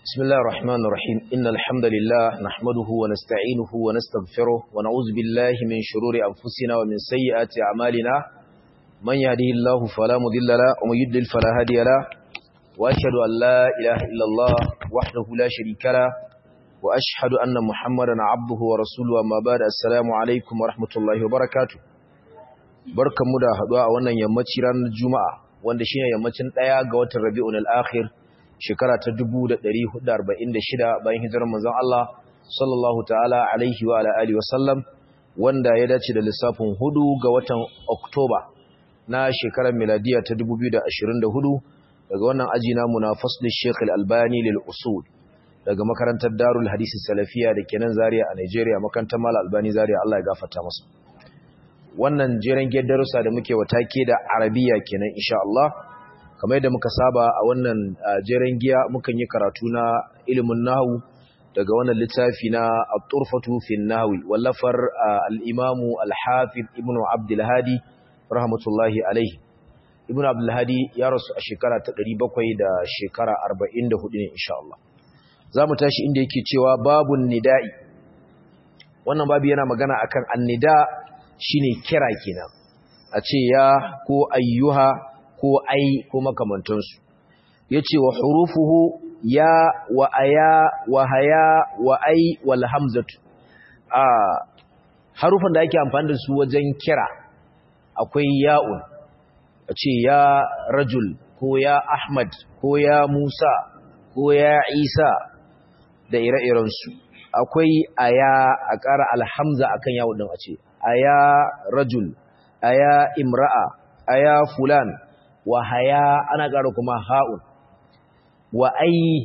بسم الله الرحمن الرحيم إن الحمد لله نحمده ونستعينه ونستغفره ونعوذ بالله من شرور أنفسنا ومن سيئات أعمالنا من يهده الله فلا مضل له ومن يضلل فلا هادي له وأشهد أن لا إله إلا الله وحده لا شريك له وأشهد أن محمدا عبده ورسوله أما بعد السلام عليكم ورحمة الله وبركاته barkanmu da haduwa a wannan yammaci ranar juma'a wanda shine yammacin daya ga watan rabi'ul akhir shekara ta 1446 bayan hijirar manzon Allah sallallahu ta'ala alaihi wa ala alihi wasallam wanda ya dace da lissafin hudu ga watan Oktoba na shekarar miladiya ta 2024 daga wannan aji namu na faslul Sheikh Al-Albani lil usul daga makarantar Darul Hadisi Salafiya da kenan Zaria a Nigeria makarantar Mal Albani Zaria Allah ya gafarta masa wannan jeren darussa da muke watake da Arabiya kenan insha Allah kamar yadda muka saba a wannan jeren giya mukan yi karatu na ilimin nahu daga wannan littafi na at-turfatu fi nahwi wallafar al-imamu al-hafiz ibn abdul hadi rahmatullahi alayhi ibn abdul hadi ya rasu a shekara ta 700 da shekara 44 ne insha Allah zamu tashi inda yake cewa babun nida'i wannan babu yana magana akan annida shine kira kenan a ce ya ko ayyuha ko ai ko makamantansu yace wa hurufuhu ya wa aya wa haya wa ai wal hamzatu a harufan da ake amfani da su wajen kira akwai ya'un ace ya rajul ko ya ahmad ko ya musa ko ya isa da ire-iren su akwai aya a ƙara alhamza akan yawon din a ce aya rajul aya imra'a aya fulan wa haya ana ƙara kuma ha'un wa ai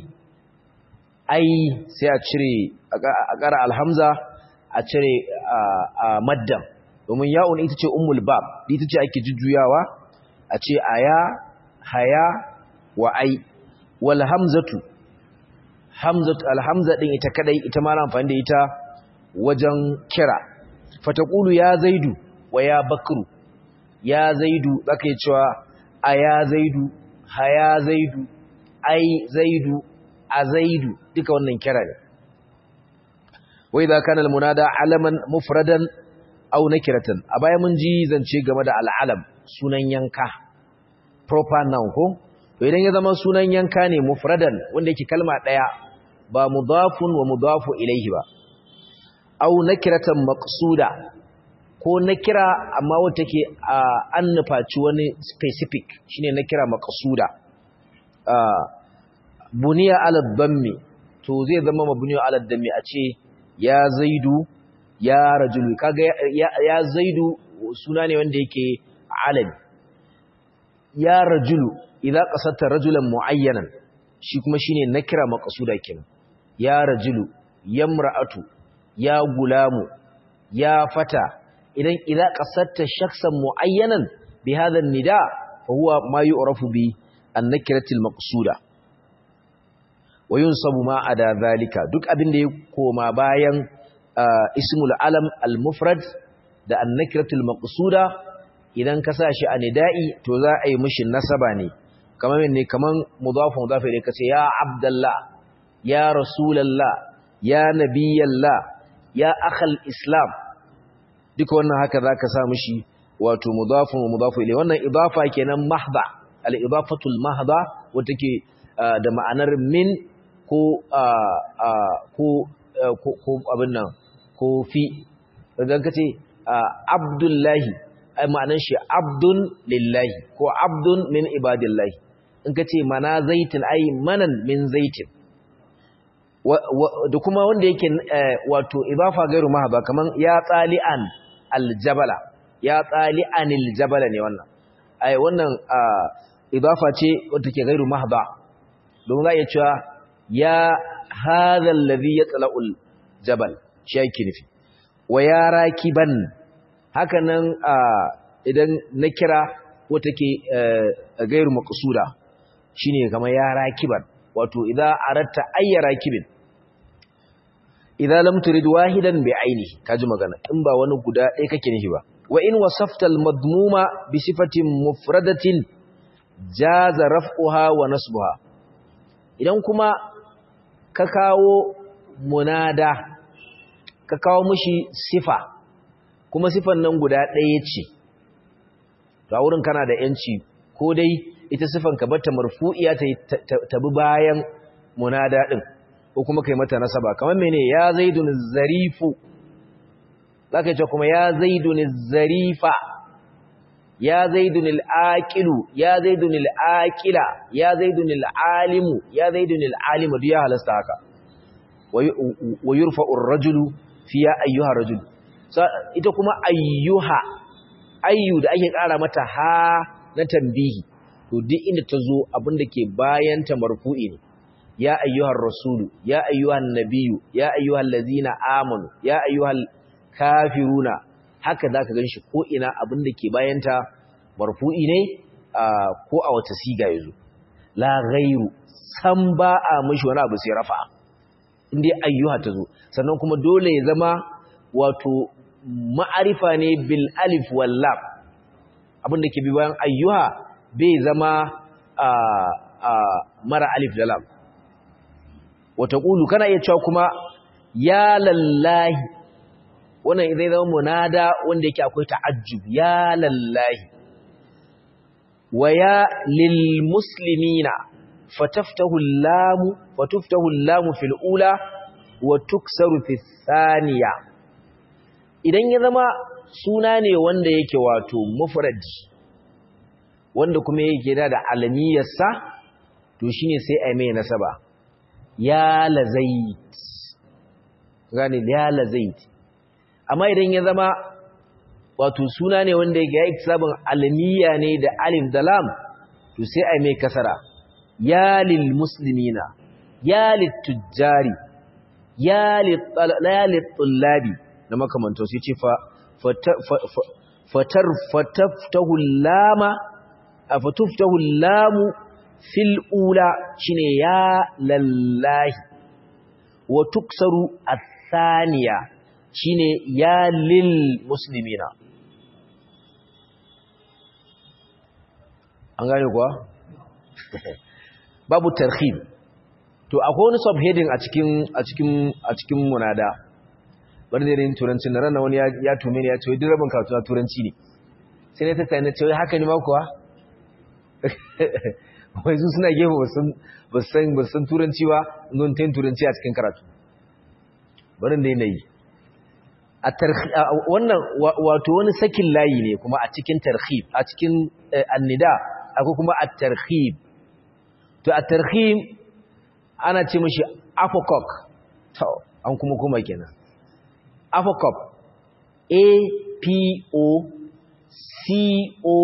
ai sai a cire a ƙara alhamza a cire a maddan domin ya'un ita ce ummul bab ita ce ake jujjuyawa a ce aya haya wa ai wal hamzatu hamzatu alhamza din ita kadai ita ma na amfani da ita wajen kira fataqulu ya zaidu wa ya bakru ya zaidu zaka yi cewa a ya zaidu haya zaidu ai zaidu a zaidu duka wannan kira ne wai za kana almunada alaman mufradan aw nakiratan a baya mun ji zance game da al'alam sunan yanka proper noun ko to idan ya zama sunan yanka ne mufradan wanda yake kalma daya ba mudafun wa mudafu ilaihi ba aw nakiratan maqsuda ko na kira amma wata ke an nufaci wani specific shine na kira makasuda buniya alad dammi to zai zama mabuniya alad dammi a ce ya zaidu ya rajulu kaga ya zaidu suna ne wanda yake alami ya rajulu idan qasatta rajulan muayyanan shi kuma shine na kira makasuda kenan ya rajulu yamra'atu ya gulamu ya fata idan idza qasatta shakhsan muayyanan bi hadha an-nida fa huwa ma yu'rafu bi an-nakirati al-maqsuda wa yunsabu ma ada zalika duk abin da ya koma bayan ismul alam al-mufrad da an-nakirati al-maqsuda idan ka sa shi a nida'i to za a yi mishi nasaba ne kamar ne kaman mudafun mudaf ilayhi kace ya abdallah ya rasulullah ya nabiyallah ya akhal islam duka wannan haka zaka sa mishi wato mudafun wa mudafu ilayhi wannan idafa kenan mahdha al-idafatu al-mahdha wata ke da ma'anar min ko ko ko abin nan ko fi idan kace abdullahi ai ma'anar shi abdun lillahi ko abdun min ibadillahi in kace mana zaitin ai manan min zaitin da kuma wanda yake wato idafa gairu mahdha kaman ya tsali'an aljabala ya tsali anil jabala ne wannan ai wannan idafa ce wanda ke gairu mahda don za a iya cewa ya hadha alladhi yatla'ul jabal shi yake nufi wa ya rakiban haka nan idan na kira wata ke gairu maqsuda shine kamar ya rakiban wato idza aratta ayya rakibin idza lam turid wahidan bi ainihi kaji magana in ba wani guda ɗaya kake nufi ba wa in wasafta al-madmuma bi sifatin mufradatin jaza raf'uha wa nasbuha idan kuma ka kawo munada ka kawo mushi sifa kuma sifan nan guda ɗaya ce ga wurin kana da yanci ko dai ita sifan ka bata marfu'iya ta bi bayan munada din ko kuma kai mata nasaba kamar mene ya zaidun zarifu zaka ce kuma ya zaidun zarifa ya zaidun al-aqilu ya zaidun al-aqila ya zaidun al-alimu ya zaidun al-alimu duk ya halasta haka wa yurfa'u ar-rajulu fi ya ayyuha rajul ita kuma ayyuha ayyu da ake kara mata ha na tambihi to duk inda ta zo abinda ke bayan ta marfu'i ne ya ayyuhar rasulu ya ayyuhan nabiyyu ya ayyuhal ladzina amanu ya ayyuhal kafiruna haka zaka ganshi ko ina abinda ke bayan ta marfu'i ne ko a wata siga yazo la ghairu san ba a mishi wani abu sai rafa inda ayyuha ta zo sannan kuma dole ya zama wato ma'arifa ne bil alif wal lam abinda ke bi bayan ayyuha bai zama mara alif da lam wata ƙulu kana iya cewa kuma ya lallahi wannan zai zama munada wanda yake akwai ta'ajjub ya lallahi wa ya lil muslimina fataftahu lamu fatuftahu lamu fil ula wa tuksaru fi thaniya idan ya zama suna ne wanda yake wato mufradi wanda kuma yake da da alamiyarsa to shine sai a mai nasaba ya lazait gane ya lazait amma idan ya zama wato suna ne wanda yake yi sabon alamiya ne da alif da lam to sai a mai kasara ya lil muslimina ya lit tujjari ya lit tullabi na makamanto sai ce fa fatar fataftahu lama afatuftahu lamu fil ula shine ya lallahi wa tuksaru athaniya shine ya lil muslimina an gane kuwa babu tarhib to akwai wani subheading a cikin a cikin a cikin munada bari da yin turanci na ranar wani ya tume ne ya ce duk rabin karatu na turanci ne sai ne ta tsaye na ce haka ne ma kuwa wai su suna gefe ba san turanci ba zon ta yin turanci a cikin karatu barin da yanayi wannan wato wani sakin layi ne kuma a cikin tarhib a cikin annida akwai kuma a tarhib to a tarhib ana ce mashi apocok to an kuma kuma kenan apocop a p o c o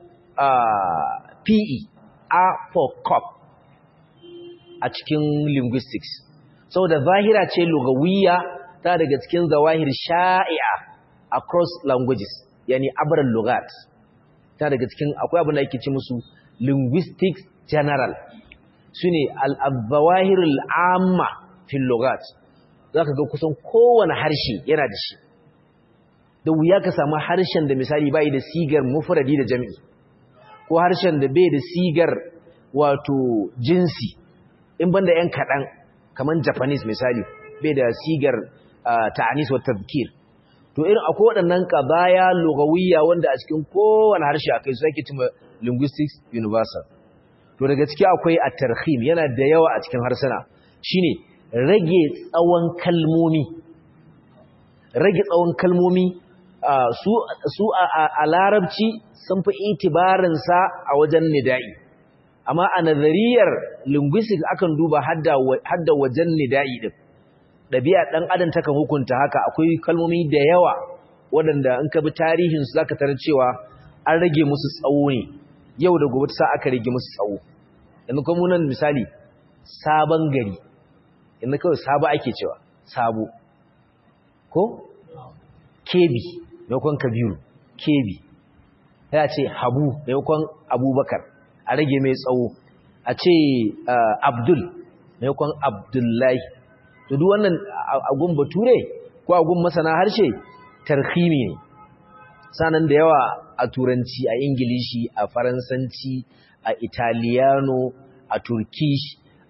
PE apocop a cikin linguistics saboda zahira ce lugawiyya ta daga cikin zawahir sha'i'a across languages yani abran lugat ta daga cikin akwai abin da yake ci musu linguistics general sune al-zawahir al-amma fil lugat zaka ga kusan kowane harshe yana da shi da wuya ka samu harshen da misali bai da sigar mufradi da jami'i ko harshen da bai da sigar wato jinsi in banda yan kaɗan kamar japanese misali bai da sigar ta'anis wa tazkir to irin akwai waɗannan qadaya lugawiyya wanda a cikin kowane harshe akai su ake cewa linguistics universal to daga ciki akwai at-tarhim yana da yawa a cikin harsuna shine rage tsawon kalmomi rage tsawon kalmomi su a larabci sun fi itibarinsa a wajen nida'i amma a nazariyar linguistics akan duba hadda wajen nida'i din ɗabi'a ɗan adam takan hukunta haka akwai kalmomi da yawa waɗanda in ka bi tarihinsu za ka tarar cewa an rage musu tsawo ne yau da gobe sa aka rage musu tsawo yanzu kuma nan misali sabon gari yanzu kawai sabo ake cewa sabo ko kebi maimakon kabiru kebi ya ce habu maimakon abubakar a rage mai tsawo a ce abdul maimakon abdullahi to duk wannan agun bature ko agun masana harshe tarhimi ne sanan da yawa a turanci a ingilishi a faransanci a italiano a turkish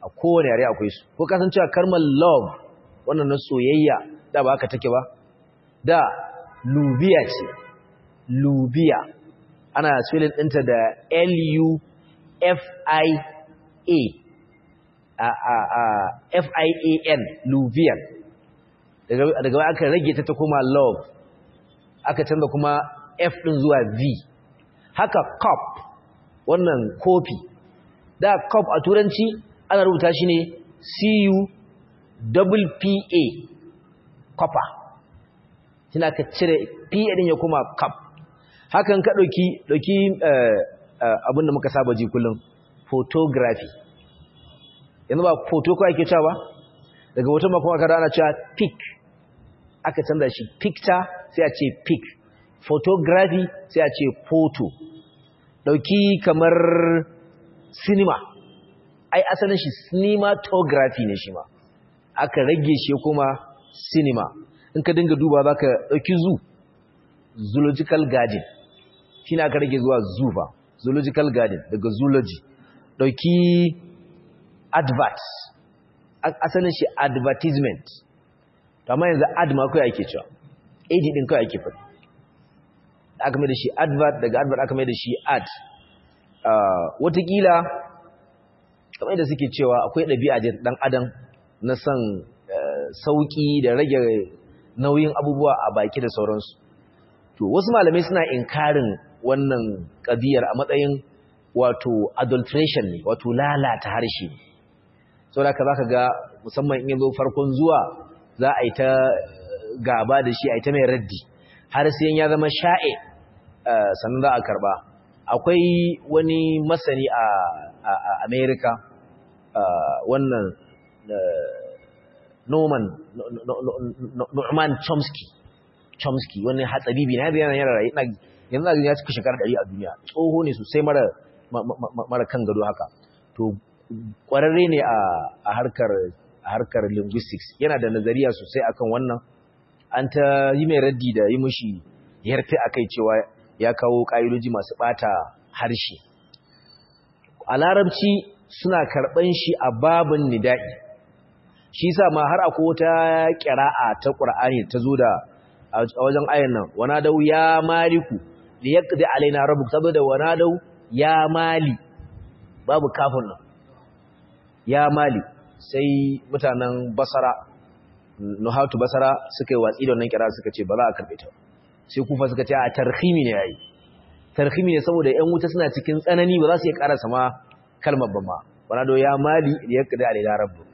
a kowane yare akwai su ko kasancewa kalmar love wannan na soyayya da ba haka take ba da lubiya ce lubiya ana spelling ɗinta da L-U-F-I-A F-I-A-N lubiyan daga ba aka rage ta ta kuma love aka canza kuma F ɗin zuwa V haka cup wannan kofi da cup a turanci ana rubuta shi ne C-U-P-P-A copper kina ka cire P ɗin ya kuma cup hakan ka ɗauki ɗauki abinda muka saba ji kullum photography yanzu ba photo ko ake cewa daga wata makon aka ana cewa pic aka canza shi picture sai a ce pic photography sai a ce photo ɗauki kamar cinema ai asalin shi cinematography ne shi ma aka rage shi kuma cinema in ka dinga duba za ka ɗauki zoo zoological garden shi aka rage zuwa zoo ba zoological garden daga zoology ɗauki advert asalin shi advertisement amma yanzu ad ma kawai ake cewa ad din kawai ake faɗi aka mai da shi advert daga advert aka mai da shi ad watakila kamar da suke cewa akwai ɗabi'a da ɗan adam na son sauƙi da rage nauyin abubuwa a baki da sauransu to wasu malamai suna inkarin wannan ƙabiyar a matsayin wato adulteration ne wato lalata harshe saboda ka zaka ga musamman in yazo farkon zuwa za a yi ta gaba da shi a yi ta mai raddi har sai ya zama sha'e sannan za a karba akwai wani masani a America wannan Norman Norman Chomsky Chomsky wani hatsabibi na yana yana rayu yanzu ya cika shekara 100 a duniya tsoho ne sosai mara mara kan gado haka to kwararre ne a harkar a harkar linguistics yana da nazariya sosai akan wannan an ta yi mai raddi da yi mushi yarfe akai cewa ya kawo ƙa'idoji masu ɓata harshe a larabci suna karɓan shi a babin nida'i shi sa ma har akwai wata ƙira'a ta ƙur'ani ta zo da a wajen ayan nan wana dau ya maliku da ya ƙadi alaina rabu ta zo da wana dau ya mali babu kafin nan ya mali sai mutanen basara nuhatu basara suka yi watsi da wannan kira suka ce ba za a karɓe ta sai kufa suka ce a tarhimi ne yayi tarhimi ne saboda ƴan wuta suna cikin tsanani ba za su iya karasa ma kalmar ba ma wana do ya mali da ya kada alila rabbuk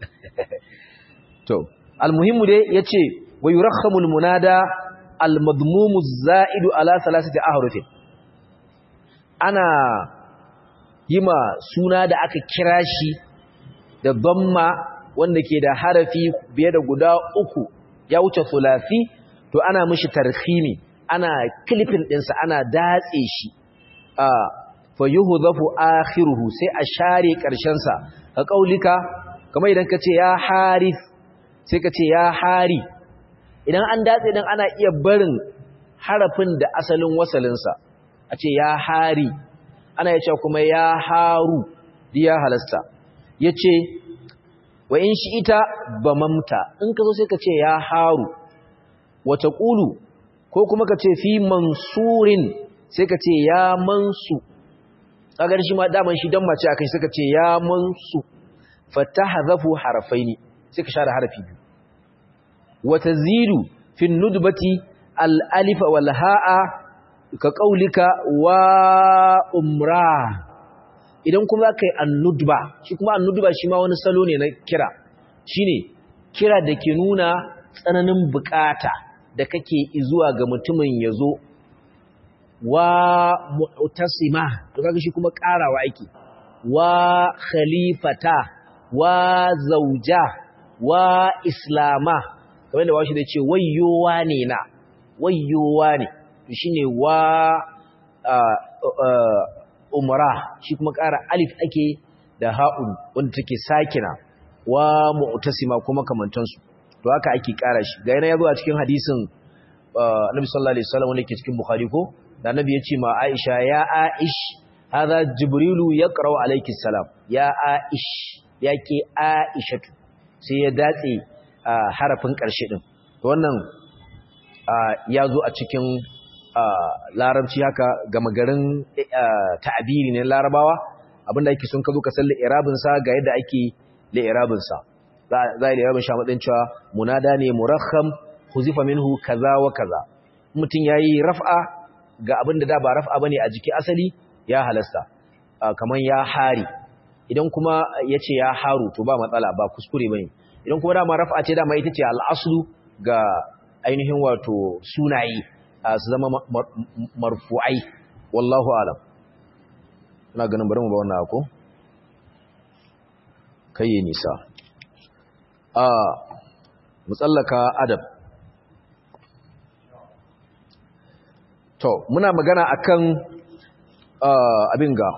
to almuhimmu dai yace wa yurakhamul munada almadmumu zaidu ala thalathati ahrufin ana yima suna da aka kira shi da dhamma wanda ke da harafi biye da guda uku ya wuce thulathi to ana mishi tarhimi ana clipping ɗinsa ana datse shi a fa yuhdhafu akhiruhu sai a share ƙarshen sa ka kaulika kamar idan kace ya harith sai kace ya hari idan an datse dan ana iya barin harafin da asalin wasalin sa a ce ya hari ana yace kuma ya haru ya halasta yace wa in shi ita bamamta in ka zo sai ka ce ya haru wata ƙulu ko kuma ka ce fi mansurin sai ka ce ya mansu tsagar shi ma daman shi don mace a kai sai ka ce ya mansu fata hazafu harafai ne sai ka share harafi biyu wata ziru fin nudbati al'alifa walha'a ka ƙaulika wa umra idan kuma ka yi annudba shi kuma annudba shi ma wani salo ne na kira shi ne kira da ke nuna tsananin bukata da kake zuwa ga mutumin ya zo wa mu'tasima to kaga shi kuma karawa ake wa khalifata wa zauja wa islama kamar da washi da ce wayyowa ne na wayyowa ne to shine wa umra shi kuma ƙara alif ake da ha'un wanda take sakina wa mu'tasima kuma kamantansu to haka ake ƙara shi ga yana yazo a cikin hadisin Annabi sallallahu alaihi wasallam wanda ke cikin Bukhari ko da Annabi ya ce ma Aisha ya Aish hadha Jibrilu yaqra'u alayki salam ya Aish ya ke aishatu sai ya datse harafin ƙarshe ɗin wannan ya zo a cikin larabci haka gama garin ta'abiri ne larabawa abinda ake sun ka zo ka san li'irabinsa ga yadda ake li'irabinsa za a yi li'irabin sha matsayin cewa munada ne murakham huzifa minhu kaza wa kaza mutum ya yi raf'a ga abinda da ba raf'a bane a jiki asali ya halasta kamar ya hari idan kuma ya ce ya haru to ba matsala ba kuskure bane idan kuma dama raf'a ce dama ita ce al'aslu ga ainihin wato sunaye su zama marfu'ai wallahu alam ina ganin bari mu ba wannan ako kai nisa a mutsallaka adab to muna magana akan abin ga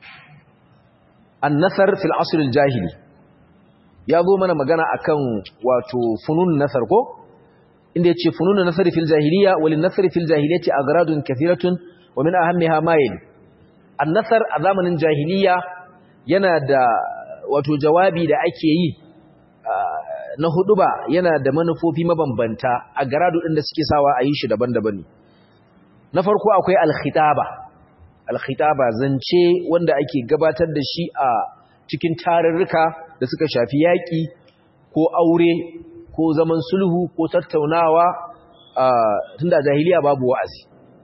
annasar fil asr al jahili ya zo mana magana akan wato funun nasar ko inda yace funun nasar fil jahiliya walin nasar fil jahiliyati agradun kathiratun wa min ahammiha ma yali annasar a zamanin jahiliya yana da wato jawabi da ake yi na huduba yana da manufofi mabambanta a garadu din da suke sawa a yi shi daban-daban ne na farko akwai alkhitaba alkhitaba zance wanda ake gabatar da shi a cikin tarurruka da suka shafi yaƙi ko aure ko zaman sulhu ko tattaunawa tunda jahiliya babu wa'azi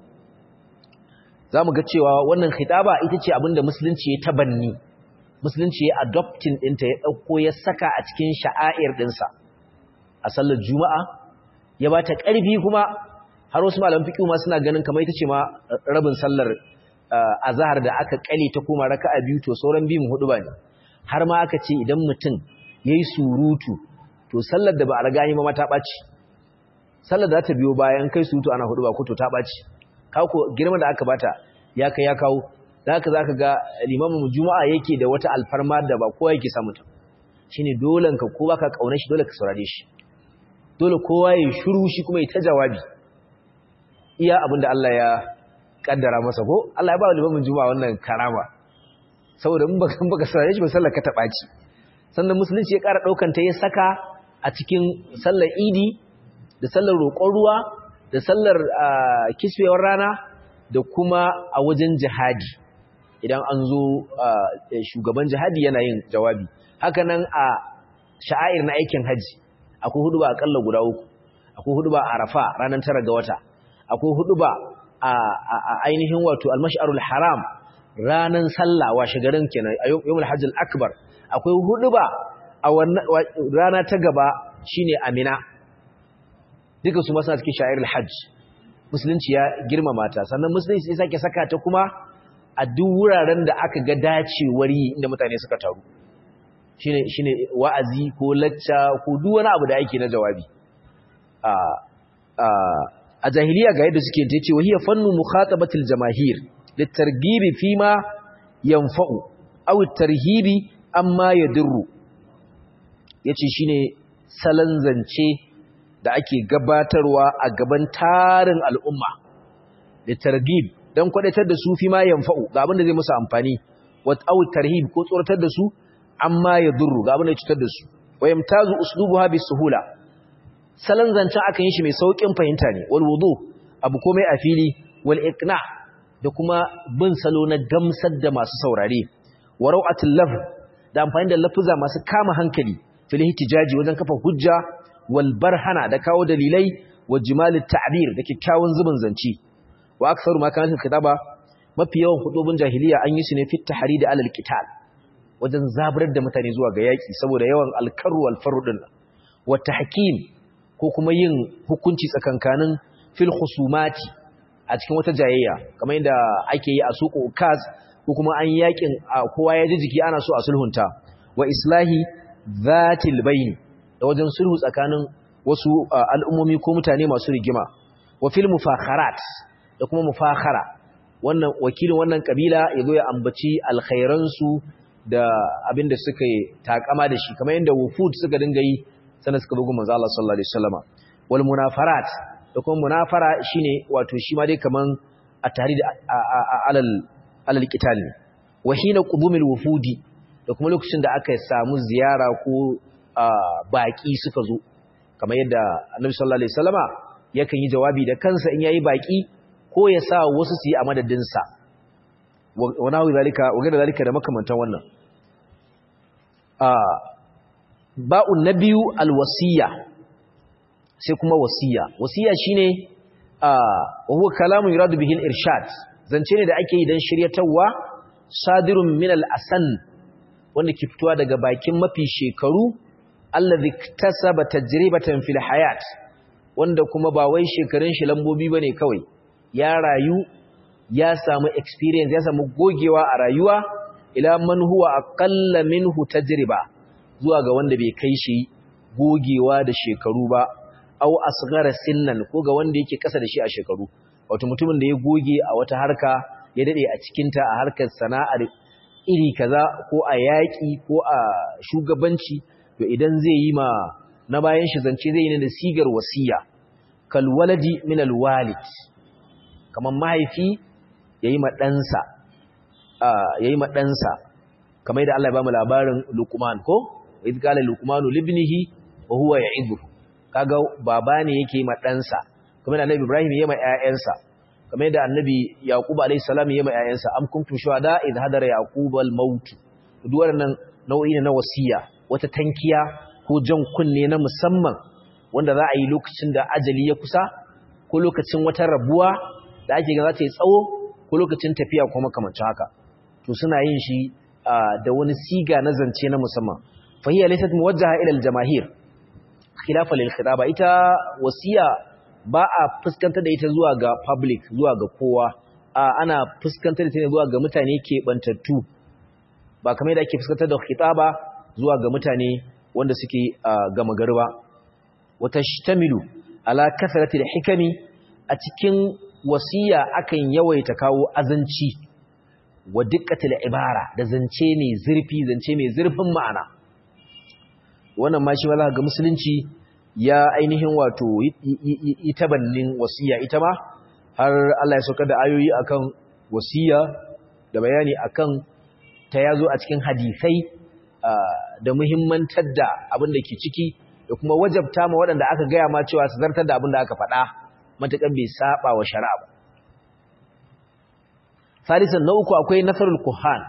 za mu ga cewa wannan khitaba ita ce abinda musulunci ya tabanni musulunci ya adoptin ɗinta ya ɗauko ya saka a cikin sha'air ɗinsa a sallar juma'a ya ba ta ƙarfi kuma har wasu malam fiƙi ma suna ganin kamar ita ce ma rabin sallar azahar da aka ƙale ta koma raka'a biyu to sauran biyun hudu ba ne har ma aka ce idan mutum ya yi surutu to sallar da ba a riga yi ma ta ɓaci sallar da ta biyo bayan kai surutu ana hudu ba ko to ta ɓaci kawo girma da aka bata ya kai ya kawo da haka za ka ga limamin juma'a yake da wata alfarma da ba kowa yake samu ta shi ne dolen ka ko baka ƙaunar shi dole ka saurare shi dole kowa ya shuru shi kuma ya ta jawabi iya abinda Allah ya kaddara masa ko Allah ya ba limamin juma'a wannan karama saboda in baka baka saurare shi ba sallar ka ta ɓaci sannan musulunci ya ƙara ɗaukan ta ya saka a cikin sallar idi da sallar roƙon ruwa da sallar kiswewar rana da kuma a wajen jihadi idan an zo shugaban jihadi yana yin jawabi haka nan a sha'air na aikin haji akwai hudu ba akalla guda uku akwai hudu ba arafa ranar tara ga wata akwai hudu ba a ainihin wato almash'arul haram ranar sallah washe garin kenan a yawmul hajjil akbar akwai hudu ba a rana ta gaba shine amina duka su masu cikin sha'irul hajj musulunci ya girmama ta sannan musulunci ya sake saka ta kuma a duk wuraren da aka ga dacewar yi inda mutane suka taru shine shine wa'azi ko lacca ko duk wani abu da ake na jawabi a a a jahiliya ga yadda suke tace wa hiya fannu mukhatabatil jamaahir litarghibi fima yanfa'u aw tarhibi amma yadurru yace shine salan zance da ake gabatarwa a gaban tarin al'umma da targib don kwadatar da su fi ma yanfa'u ga abin da zai musu amfani wat aw tarhib ko tsoratar da su amma ya durru ga abin da ya cutar da su wayamtazu uslubuha bisuhula salan zancen aka yi shi mai saukin fahimta ne wal wudu abu komai a fili wal iqna da kuma bin salo na gamsar da masu saurare wa rau'atul lafz da amfani da lafuza masu kama hankali fil ihtijaji wajen kafa hujja wal barhana da kawo dalilai wa jimalit ta'bir da kikkiawan zubin zanci wa aktsaru ma kana kitaba mafi yawan hudubun jahiliya an yi su ne fit tahrid alal qital wajen zaburar da mutane zuwa ga yaki saboda yawan alkaru wal farudin wa tahkim ko kuma yin hukunci tsakankanin fil khusumati a cikin wata jayayya kamar yadda ake yi a suku ukaz ko kuma an yakin kowa ya ji jiki ana so a sulhunta wa islahi zatil bayn da wajen sulhu tsakanin wasu al'ummomi ko mutane masu rigima wa fil mufakharat da kuma mufakhara wannan wakilin wannan kabila yazo ya ambaci alkhairansu da abinda suka yi takama da shi kamar yadda wufud suka dinga yi sannan suka bugu manzo Allah sallallahu alaihi wasallama wal munafarat da kuma munafara shine wato shi ma dai kaman at-tahrid alal alal qital ne wa hina qudumil wufudi da da kuma lokacin da aka samu ziyara ko baki suka zo kamar yadda Annabi sallallahu alaihi wasallama yakan yi jawabi da kansa in yayi baki ko ya sa wasu su yi a madadin sa wa nahu zalika wa gada zalika da makamantan wannan ba'un nabiyu alwasiya sai kuma wasiya wasiya shine wa huwa kalamun yuradu bihi al-irshad zance ne da ake yi dan shiryatawa sadirun min al-asan wanda ke fitowa daga bakin mafi shekaru allazi tasaba tajribatan fil hayat wanda kuma ba wai shekarun shi lambobi bane kawai ya rayu ya samu experience ya samu gogewa a rayuwa ila man huwa aqalla minhu tajriba zuwa ga wanda bai kai shi gogewa da shekaru ba au asghara sinnan ko ga wanda yake kasa da shi a shekaru wato mutumin da ya goge a wata harka ya dade a cikin ta a harkar sana'ar iri kaza ko a yaki ko a shugabanci to idan zai yi ma na bayan shi zance zai yi ne da sigar wasiya kal waladi min al walid kaman mahaifi yayi ma ɗansa yayi ma ɗansa kamar da Allah ya ba mu labarin Luqman ko idh qala Luqmanu libnihi wa huwa ya'idhu kaga baba ne yake ma ɗansa kamar da Annabi Ibrahim yayi ma ƴaƴansa kamar da Annabi Yaqub alayhi salam yayi ma ƴaƴansa am kuntum shuhada idh hadara yaqub al maut duk wannan nau'i ne na wasiya wata tankiya ko jan kunne na musamman wanda za a yi lokacin da ajali ya kusa ko lokacin wata rabuwa da ake ga za ta yi tsawo ko lokacin tafiya ko makamancin haka to suna yin shi da wani siga na zance na musamman fahiya laysat muwajjaha ila al-jamaahir khilafa lil khitaba ita wasiya ba a fuskantar da ita zuwa ga public zuwa ga kowa ana fuskantar da ita zuwa ga mutane ke bantattu ba kamar da ake fuskantar da khitaba zuwa ga mutane wanda suke gama gari ba wata shtamilu ala kasratil hikami a cikin wasiya akan yawaita kawo azanci wa dukkatil ibara da zance mai zurfi zance mai zurfin ma'ana wannan ma shi ma ga musulunci ya ainihin wato ita bannin wasiya ita ma har Allah ya saukar da ayoyi akan wasiya da bayani akan ta yazo a cikin hadisai da muhimmantar da abin da ke ciki da kuma wajabta ma waɗanda aka gaya ma cewa su zartar da abin da aka faɗa matakan bai saba wa shari'a ba salisan na uku akwai nasarul kuhan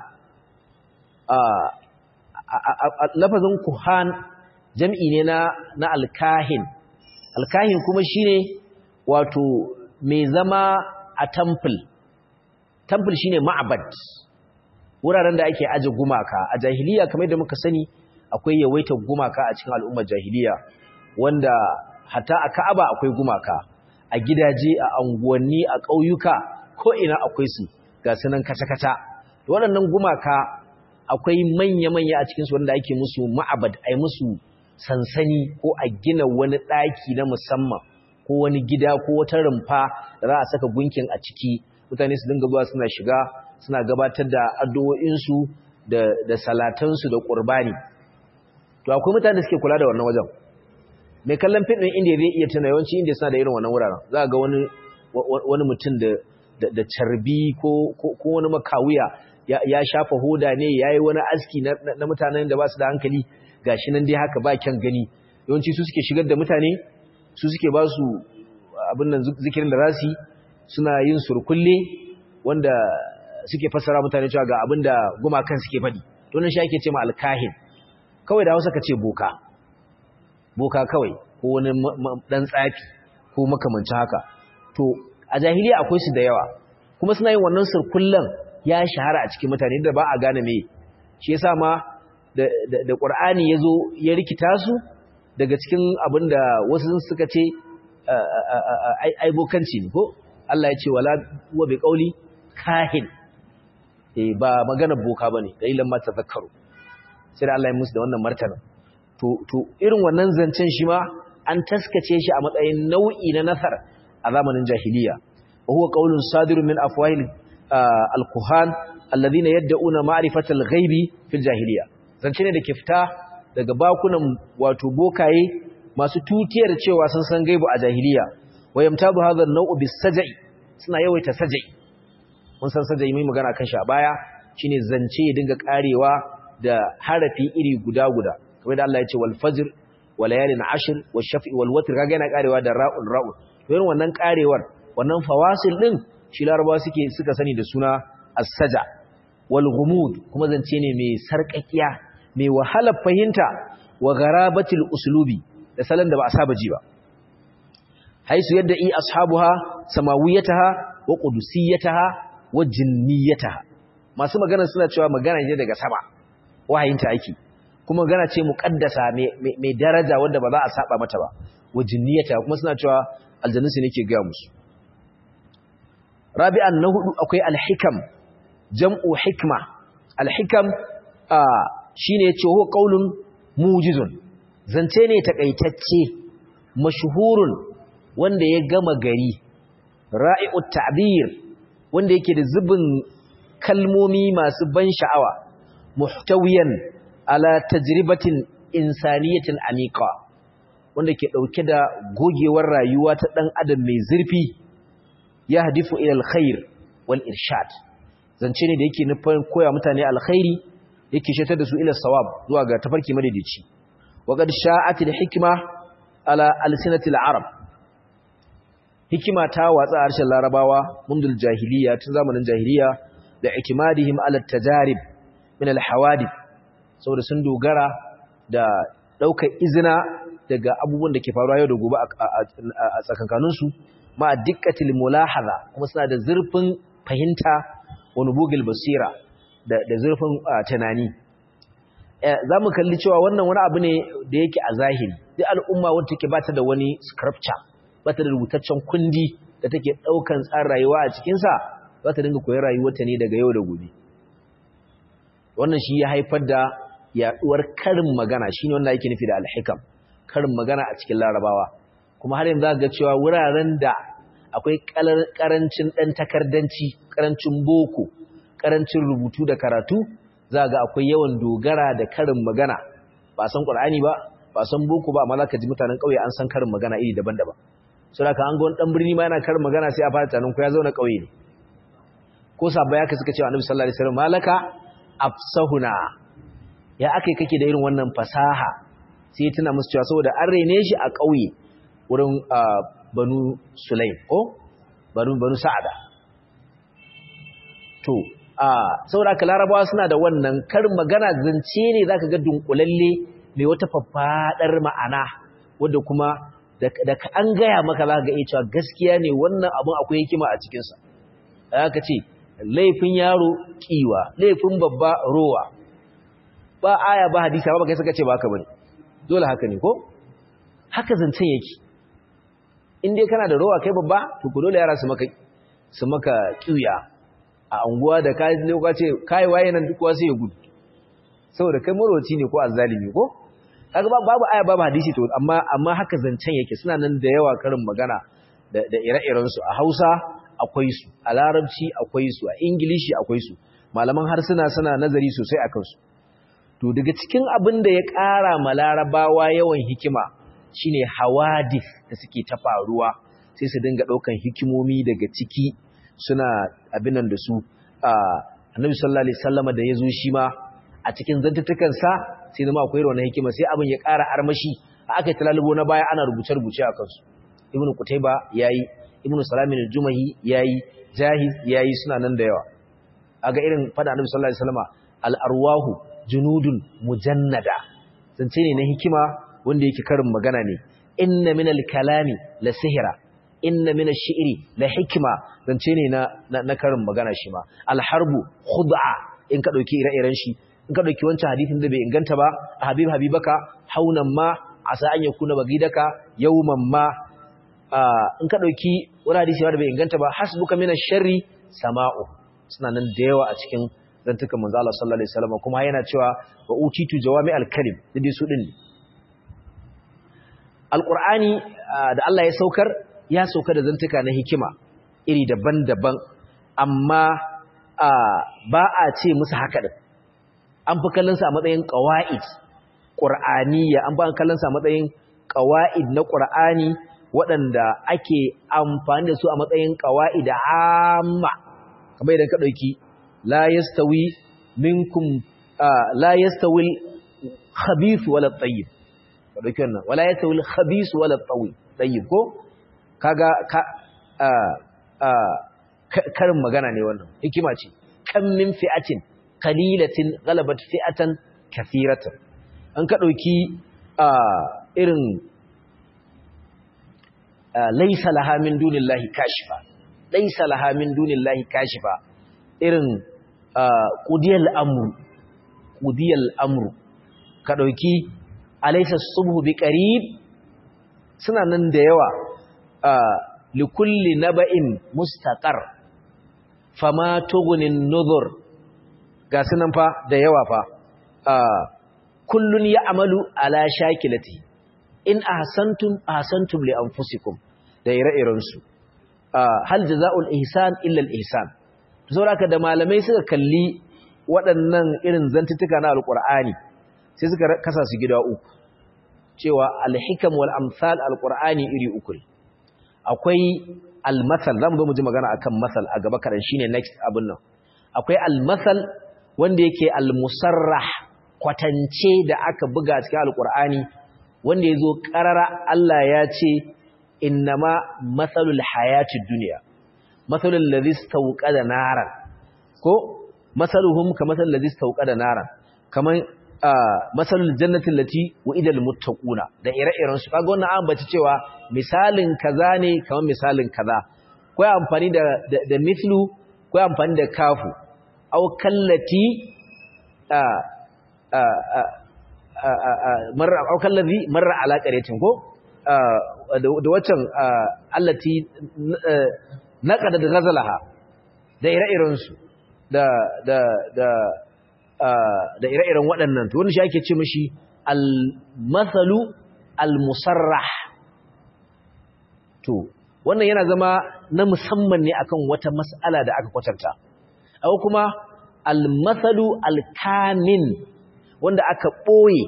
lafazin kuhan jam'i ne na na alkahin alkahin kuma shine wato mai zama a temple temple shine ma'abad wuraren da ake aje gumaka a jahiliya kamar da muka sani akwai yawaitar gumaka a cikin al'ummar jahiliya wanda hatta a Ka'aba akwai gumaka a gidaje a anguwanni a ƙauyuka ko ina akwai su ga sunan kata-kata waɗannan gumaka akwai manya-manya a cikinsu wanda ake musu ma'abad ai musu sansani ko a gina wani ɗaki na musamman ko wani gida ko wata rumfa da za a saka gunkin a ciki mutane su dinga zuwa suna shiga suna gabatar da addu'o'insu da, da salatansu da ƙurbani to akwai mutane da suke kula da wannan wajen mai kallon fim ɗin indiya zai iya tuna yawanci indiya suna da irin wannan wuraren za a ga wani, wani mutum da, da, carbi ko, ko, wani makawuya ya, ya shafa hoda ne ya yi wani aski na, na, mutanen da ba su da hankali ga shi nan dai haka ba kyan gani yawanci su suke shigar da mutane su suke ba su abin nan zikirin da rasi suna yin surkulle wanda suke fassara mutane cewa ga abin da gumakan suke faɗi to nan shi ake ce ma alkahin kawai da hausa ka ce boka boka kawai ko wani dan tsafi ko makamancin haka to a jahiliya akwai su da yawa kuma suna yin wannan surkullen ya shahara a cikin mutane da ba a gane me shi yasa ma da da Qur'ani yazo ya rikita su daga cikin abinda wasu suka ce ai bokanci ne ko Allah ya ce wala wa bi qauli kahin eh ba magana boka bane dalilan ma tazakkaru sai da Allah ya musu da wannan martaba to to irin wannan zancen shi ma an taskace shi a matsayin nau'i na nasar a zamanin jahiliya wa huwa qaulun sadirun min afwahil al-kuhan alladhina yad'una ma'rifatal ghaibi fil jahiliya zance ne da ke fita daga bakunan wato bokaye masu tutiyar cewa sun san gaibu a jahiliya wa yamtabu hadha an-naw'u bis-saj'i suna yawaita saj'i mun san saj'i mai magana kan shi a baya shine zance ya dinga karewa da harafi iri guda guda kamar da Allah ya ce wal fajr wal layalin ashr wash shaf'i wal watr kaga yana karewa da ra'ul ra'ul to irin wannan karewar wannan fawasil din shi larabawa suke suka sani da suna as-saja wal ghumud kuma zance ne mai sarkakiya mai wahalar fahimta wa garabatil uslubi da salon da ba a saba ji ba haisu yadda i ashabuha samawiyataha wa qudusiyataha wa jinniyataha masu magana suna cewa magana ne daga sama wahayinta ake kuma magana ce muqaddasa mai daraja wanda ba za a saba mata ba wa jinniyataha kuma suna cewa aljannu ne ke ga musu rabi'an na hudu akwai alhikam jam'u hikma alhikam shine yace huwa qaulun mujizun zance ne takaitacce mashhurun wanda ya gama gari ra'i'ut ta'bir wanda yake da zubin kalmomi masu ban sha'awa muhtawiyan ala tajribatin insaniyatin amiqa wanda ke dauke da gogewar rayuwa ta dan adam mai zurfi ya hadifu ila alkhair wal irshad zance ne da yake nufin koya mutane alkhairi yake shatar da su ila sawab zuwa ga tafarki madaidaici wa qad sha'at alhikma ala alsinatil arab hikima ta watsa harshen larabawa mundul jahiliya tun zamanin jahiliya da itimadihim ala tajarib min alhawadith saboda sun dogara da daukar izina daga abubuwan da ke faruwa yau da gobe a tsakankanin su ma dikkatil mulahaza kuma suna da zurfin fahimta wa nubugil basira da da zurfin tunani za mu kalli cewa wannan wani abu ne da yake a zahiri duk al'umma wadda take ba ta da wani scripture bata da rubutaccen kundi da take daukan tsarin rayuwa a cikin sa za ta dinga koyar rayuwarta ne daga yau da gobe wannan shi ya haifar da yaduwar karin magana shine wanda yake nufi da alhikam karin magana a cikin larabawa kuma har yanzu ga cewa wuraren da akwai karancin dan takardanci karancin boko karancin rubutu da karatu za ga akwai yawan dogara da karin magana ba san qur'ani ba ba san boko ba amma za ka ji mutanen kauye an san karin magana iri daban-daban so da ka an ga wani dan birni ma yana karin magana sai a fara tunanin ko ya zauna kauye ne ko sabba ya suka cewa annabi sallallahu alaihi wasallam malaka afsahuna ya akai kake da irin wannan fasaha sai ya tuna musu cewa saboda an rene shi a kauye wurin banu sulaim ko banu banu sa'ada to saboda ka larabawa suna da wannan karin magana zance ne zaka ga dunkulalle mai wata faffadar ma'ana wadda kuma da an gaya maka za ga cewa gaskiya ne wannan abun akwai hikima a cikinsa aka ce laifin yaro kiwa laifin babba rowa ba aya ba hadisa ba kai suka ce ba haka bane dole haka ne ko haka zancen yake in dai kana da rowa kai babba to ku dole yara su maka su maka kiya a anguwa da kai ne ka ce kai waye nan duk wasu ya gudu saboda kai marwaci ne ko azzalimi ko kaga babu aya babu hadisi to amma amma haka zancen yake suna nan da yawa karin magana da da ire-iren su a Hausa akwai su a Larabci akwai su a Ingilishi akwai su malaman harsuna suna nazari sosai akan su to daga cikin abin da ya ƙara ma Larabawa yawan hikima shine hawadith da suke ta faruwa sai su dinga daukan hikimomi daga ciki suna abin nan da su Annabi sallallahu alaihi wasallam da yazo shi ma a cikin zantutukan sa sai zama akwai wannan hikima sai abin ya ƙara armashi a aka talalubo na baya ana rubuce-rubuce a kansu ibn kutaiba yayi ibn salamin al-jumahi yayi jahiz yayi suna nan da yawa aga irin fada annabi sallallahu alaihi wasallam al-arwahu junudun mujannada zance ne na hikima wanda yake karin magana ne inna min al-kalami la sihra inna min ash-shi'ri la hikma zance ne na na karin magana shi ma al-harbu khud'a in ka dauki ire-iren shi in ka dauki wancan hadisin da bai inganta ba a habib habibaka haunan ma asa an yakuna bagidaka yawman ma in ka dauki wani hadisi da bai inganta ba hasbuka min ash-sharri sama'u suna nan da yawa a cikin zantukan manzo Allah sallallahu alaihi wasallam kuma yana cewa wa utitu jawami al-kalim dai su din Al-Qur'ani da Allah ya saukar ya sauka da zantuka na hikima iri daban-daban amma ba a ce musu haka din an fi kallonsa a matsayin ƙawa'id ƙur'aniya an fi kallonsa a matsayin ƙawa'id na ƙur'ani waɗanda ake amfani da su a matsayin ƙawa'id amma kamar idan ka ɗauki la yastawi minkum la yastawil khabith wala tayyib dauki wannan wala yastawil khabith wala tayyib ko kaga ka karin magana ne wannan hikima ce kan min fi'atin qalilatin ghalabat fi'atan kathiratan an ka dauki irin laysa laha min dunillahi kashifa laysa laha min dunillahi kashifa irin qudiyal amru qudiyal amru ka dauki alaysa subhu biqarib suna nan da yawa likulli naba'in mustaqar fama tughnin nuzur ga sunan fa da yawa fa kullun ya'malu ala shakilati in ahsantum ahsantum li anfusikum da ire-iren su hal jazaa'ul ihsan illa al-ihsan to saboda da malamai suka kalli waɗannan irin zantutuka na alqur'ani sai suka kasa su gida uku cewa al-hikam wal amsal al-qur'ani iri uku akwai al-masal zamu zo mu ji magana akan masal a gaba kadan shine next abun nan akwai al-masal wanda yake al-musarrah kwatance da aka buga cikin al-qur'ani wanda yazo qarara Allah ya ce innama masalul hayatid dunya masalul ladhi istawqada naran ko masaluhum kamathal ladhi istawqada naran kaman masalul jannatin lati wa'idal muttaquna da ire-iren su kaga wannan an bace cewa misalin kaza ne kamar misalin kaza ko amfani da da mithlu ko amfani da kafu aw kallati a a a marra aw kallazi marra ala qaryatin ko da waccan allati naqada da ghazalaha da ire-iren su da da da da ire-iren waɗannan to wani shi ake ce mashi al-mathalu al-musarrah to wannan yana zama na musamman ne akan wata mas'ala da aka kwatanta aw kuma al-mathalu al-kamin wanda aka ɓoye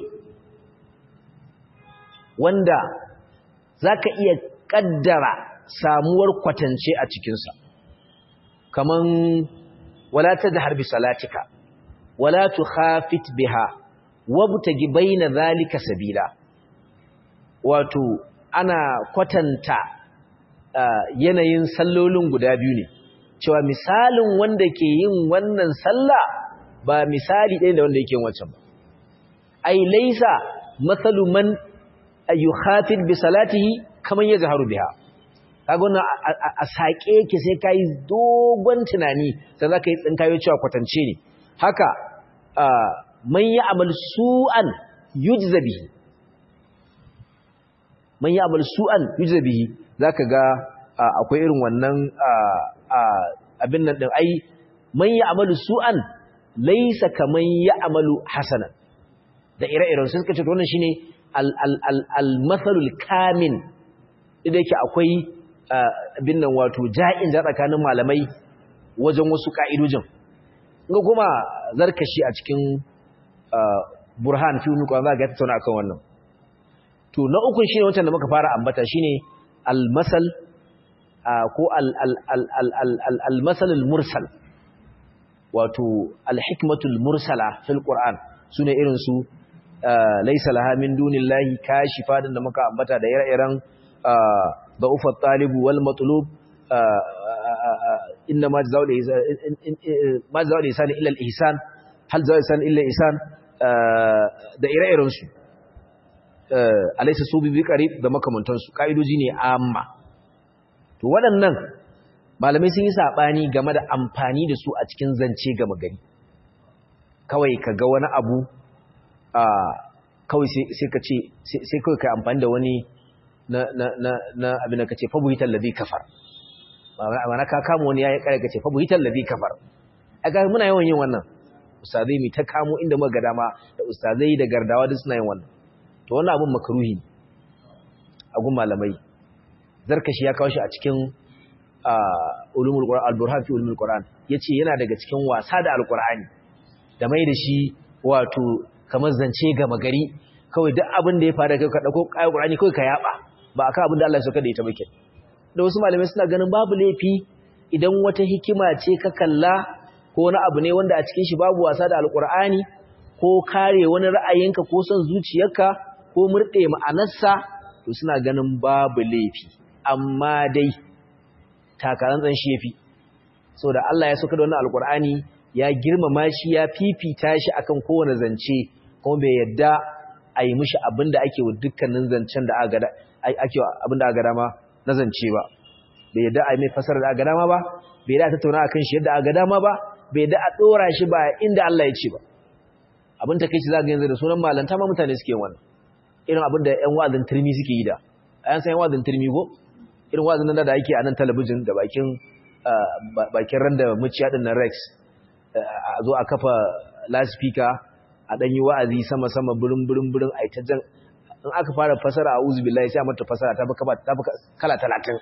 wanda zaka iya kaddara samuwar kwatance a cikinsa kaman wala tadhhar bi salatika wala tukhafit biha wabtagi baina zalika sabila wato ana kwatanta yanayin sallolin guda biyu ne cewa misalin wanda ke yin wannan sallah ba misali ɗaya da wanda yake wancan ba ai laisa mathalu man yukhafit bi salatihi kaman yazharu biha kaga wannan a sake yake sai kai dogon tunani sai zaka yi tsinkayo cewa kwatance ne haka man yi amal su'an yujza bihi man yi amal su'an yujza bihi zaka ga akwai irin wannan abin nan din ai man yi amal su'an laysa kaman ya amalu hasanan da ire-iren sun kace wannan shine al-mathalul kamin idan yake akwai abin nan wato ja'in da tsakanin malamai wajen wasu ka'idojin ga kuma zarkashi a cikin burhan fi wani kwanza ga tattauna akan wannan to na ukun shine wancan da muka fara ambata shine al-masal ko al-masal al-mursal wato al-hikmatul mursala fil qur'an sune irin su laysa laha min dunillahi kashifa da muka ambata da ire-iren da'ufat talibu wal matlub inna ma jazaa'ul ihsan ma jazaa'ul ihsan illa al ihsan hal jazaa'ul ihsan illa ihsan da ire-iren su alaysa su bi qarib da makamantan su kaidoji ne amma to waɗannan malamai sun yi sabani game da amfani da su a cikin zance gama gari kawai ka ga wani abu kawai sai ka ce sai kawai ka amfani da wani na na na na abin da kace fa buhital ladhi kafar ma'ana ka kama wani yayi kare kace fa buhital ladhi kafar aga muna yawan yin wannan ustazai mi ta kamo inda muka ga dama da ustazai da gardawa duk suna yin wannan to wannan abun makruhi ne a gun malamai zarkashi ya kawo shi a cikin ulumul qur'an al-burhan fi ulumul qur'an yace yana daga cikin wasa da alqur'ani da mai da shi wato kamar zance ga magari kawai duk abin da ya fara kai ka dauko ayi qur'ani kawai ka yaba ba akan abin da Allah ya sauka da ita bake da wasu malamai suna ganin babu laifi idan wata hikima ce ka kalla ko wani abu ne wanda a cikin shi babu wasa da alqur'ani ko kare wani ra'ayinka ko son zuciyarka ko murɗe ma'anarsa to suna ganin babu laifi amma dai takarantsan shi yafi saboda Allah ya sauka da wannan alkur'ani ya girmama shi ya fifita shi akan kowane zance kuma bai yadda a yi mishi abin da ake wa dukkanin zancen da ake abin da aka dama na zance ba bai yadda a yi mai fasara da aka dama ba bai yadda a tattauna a kan shi yadda aka dama ba bai yadda a ɗora shi ba inda Allah ya ce ba abin ta kai shi za ga yanzu da sunan malanta ma mutane suke wannan irin abin da ƴan wa'azin turmi suke yi da a yan san ƴan wa'azin turmi ko irin wa'azin nan da ake a nan talabijin da bakin bakin randa muciya din nan rex a zo a kafa loudspeaker a ɗanyi wa'azi sama-sama birin-birin-birin a ita jan in aka fara fasara a uzu billahi sai a mata fasara ta fi kala talatin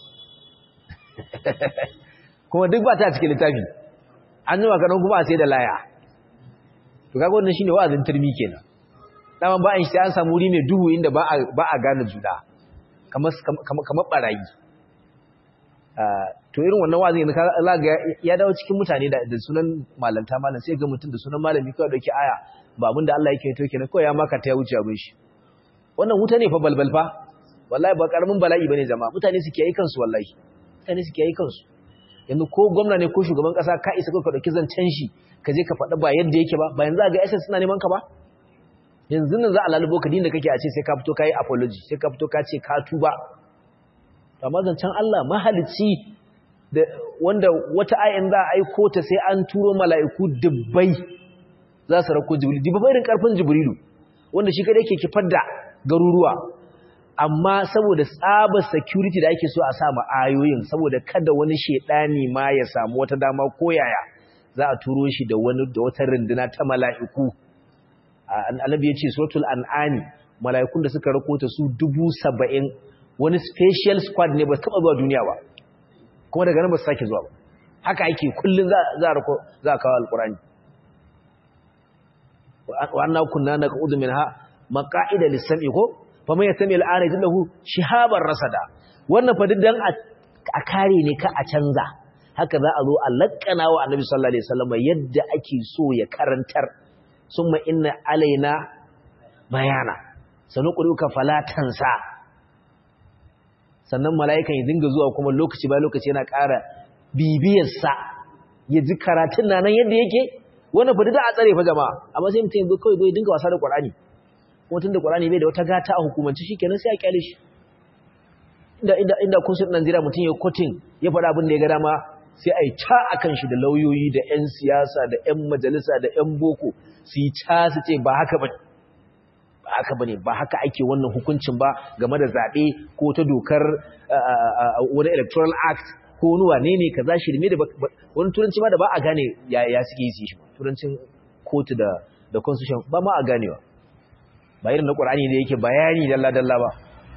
kuma duk ba ta cikin littafi an yi makarar kuma a sai da laya to kaga wannan shine wa'azin turmi kenan dama ba an shi an samu wuri mai duhu inda ba a gane juna kamar barayi to irin wannan wa'azin yanzu kaga ya dawo cikin mutane da sunan malanta malam sai ga mutum da sunan malami kawai dauki aya ba abin da Allah yake to kenan kawai ya maka ta ya wuce abin shi wannan wuta ne fa balbal fa wallahi ba karamin bala'i bane jama'a mutane su kiyaye kansu wallahi mutane su kiyaye kansu yanzu ko gwamna ne ko shugaban kasa ka isa ka dauki zancen shi ka je ka faɗa ba yadda yake ba ba yanzu ga SS suna neman ka ba yanzu nan za a lalubo ka dinda kake a ce sai ka fito ka yi apology sai ka fito ka ce ka tuba amma zancen Allah mahalicci da wanda wata ayin za a aiko ta sai an turo mala'iku dubbai za su rako jibrilu dubbai irin karfin jibrilu wanda shi kada yake kifar da garuruwa amma saboda tsabar security da ake so a sa ayoyin saboda kada wani shedani ma ya samu wata dama ko yaya za a turo shi da wani da wata runduna ta mala'iku annabi ya ce suratul an'ami mala'ikun da suka rako ta su dubu saba'in wani special squad ne ba taba zuwa duniya ba kuma daga nan ba su sake zuwa ba haka ake kullum za a rako za a kawo alkurani wa anna kunna naqudu minha maqa'ida lis-sam'i ko fa man yastami al-ana yajlahu shihaban rasada wannan fa diddan a kare ne ka a canza haka za a zo a lakkana wa annabi sallallahu alaihi wasallam yadda ake so ya karantar summa inna alaina bayana sanuqruka falatansa sannan mala'ikan ya dinga zuwa kuma lokaci ba lokaci yana ƙara bibiyarsa ya ji karatun na nan yadda yake wannan fa da a tsare fa jama'a amma sai mutum yanzu kawai bai dinga wasa da Qur'ani kuma tunda Qur'ani bai da wata gata a hukumance shikenan sai a kyale shi inda inda inda kunsun Najeriya mutum ya kotin ya faɗa abin da ya ga dama sai a yi ta akan shi da lauyoyi da 'yan siyasa da 'yan majalisa da 'yan boko su yi ta su ce ba haka ba ba haka bane ba haka ake wannan hukuncin ba game da zaɓe ko ta dokar wani electoral act ko wani wane ne kaza shirme da wani turanci ma da ba a gane ya suke yi shi turancin kotu da da constitution ba ma a ganewa ba irin na Qur'ani da yake bayani dalla dalla ba